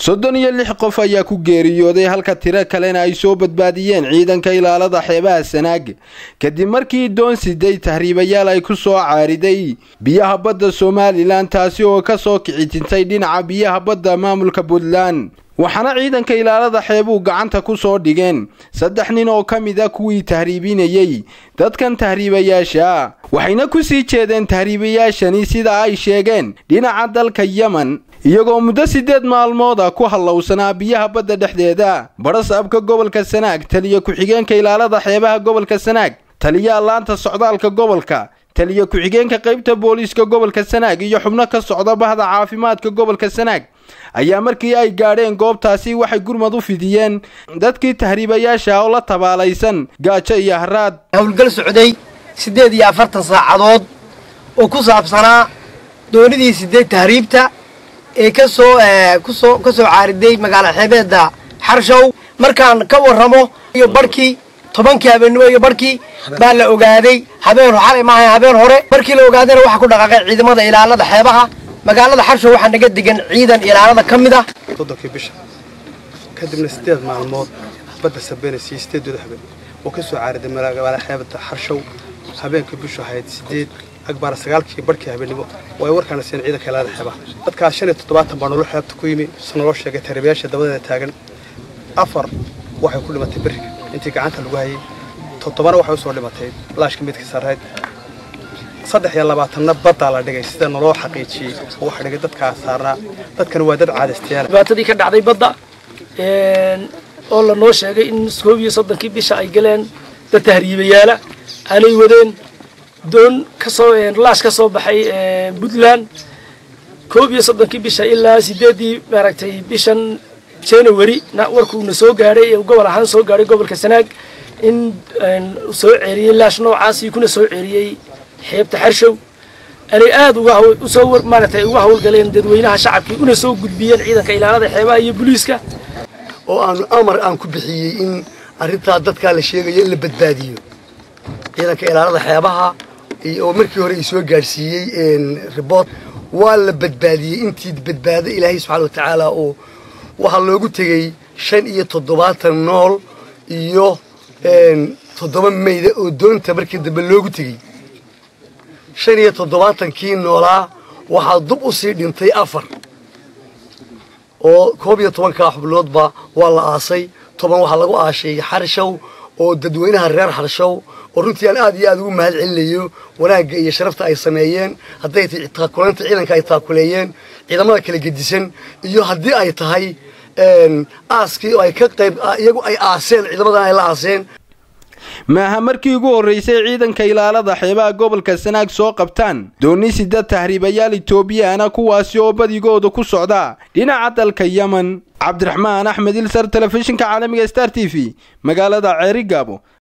soddon iyo lix qof ayaa ku geeriyooday halka tiro kalena ay soo badbaadiyeen ciidanka ilaalada xeebaha sanaag kadib markii doon siday tahriibayaal ay ku soo caariday biyaha badda somalilan taasi oo ka soo kicitintay dhinaca biyaha badda maamulka puntland waxaana ciidanka ilaalada xeebuu gacanta ku soo dhigeen saddex nin oo ka mid a kuwii tahriibinayey dadkan tahriibayaasha waxayna ku sii jeedeen tahriibayaashani sida ay sheegeen dhinaca dalka yemen iyagoo muddo siddeed maalmooda ku hallowsanaa biyaha badda dhexdeeda badhasaabka gobolka sanaag taliya ku-xigeenka ilaalada xeebaha gobolka sanaag taliyaha laanta socdaalka gobolka taliya ku-xigeenka qaybta booliiska gobolka sanaag iyo xubno ka socda bahda caafimaadka gobolka sanaag ayaa markii ay gaadheen goobtaasi waxay gurmad u fidiyeen dadkii tahriibayaasha oo la tabaalaysan gaajo iyo haraad howlgal socday siddeed iyo afartan saacadood oo ku saabsanaa doonidii sideed tahriibta ee kasoo kusoo ka soo caariday magaala xeebeedda xarshow markaan ka warramo iyo barhkii tobankii habeennimo iyo barhkii baa la ogaaday habeen xalay maaha habeen hore markii la ogaadayna waxaa ku dhaqaaqay ciidamada ilaalada xeebaha magaalada xarshow waxaa naga degan ciidan ilaalada ka mid ah soddonkii bisha kadibna siddeed maalmood badda sabeynaysiiyo siddeedooda habeen oo ka soo caariday magaala xeebadda xarshow habeenkii bishu ahayd siddeed agbaara sagaalkii barhkii habeennimo oo ay warkaana siiyeen ciidanka ilaalada xeebaha dadkaas shan iyo toddobaatan baa nolol xeebta ku yimi si naloo sheegay tahriibayaasha dabadeeda taagan afar waxay ku dhimatay beriga intii gacanta lagu hayay toddobana waxay usoo dhimatay laashka midka sarreyd saddex iyo labaatanna baddaa la dhigay sida naloo xaqiijiyey oo waxa dhigay dadkaa saarnaa dadkan waa dad caadaystayaal dhibaatadii ka dhacday badda oo lanoo sheegay in koob iyo soddonkii bisha ay galeen dad tahriibayaala aanay wadeen doon kasoo laash ka soo baxay puntland koob iyo soddonkii bisha ilaa sideeddii maaragtay bishan january warkuuna soo gaadhay gobol ahaan soo gaadhay gobolka sanaag in soo ceeriyey laash noocaasii kuna soo ceeriyey xeebta xarshow anay aada uga usoo maaragtay uga hawlgaleen dadweynaha shacabkii una soo gudbiyeen ciidanka ilaalada xeebaha iyo booliiska oo aanu amar aan ku bixiyey in arrintaa dadkaa la sheegayo in la badbaadiyo ciidanka ilaalada xeebaha oo markii hore ay soo gaadhsiiyey ribort waa la badbaadiyey intii badbaado ilaahay subxana wa tacaala oo waxaa loogu tegey shan iyo toddobaatan nool iyo toddoba mayda oo doonta markii dambe loogu tegey shan iyo toddobaatankii noolaa waxaa dub u sii dhintay afar oo koob iyo tobankaa xubnoodba waa la aasay toban waxaa lagu aashay xarshow oo dadweynaha reer xarshow oo runtii aan aad iyo aad ugu mahad celinayo wanaagga iyo sharafta ay sameeyeen hadday tahay taakuleynta ciidanka ay taakuleeyeen ciidamada kala gedisan iyo haddii ay tahay aaskii oo ay ka qayb iyagu ay aaseen ciidamadan ay la aaseen maaha markii ugu horraysay ciidanka ilaalada xeebaha gobolka sanaag soo qabtaan dooni sida tahriibayaal etoobiyana kuwaasi oo badigooda ku socda dhinaca dalka yemen cabdiraxmaan axmed ilsar telefishinka caalamiga star t v magaalada ceerigaabo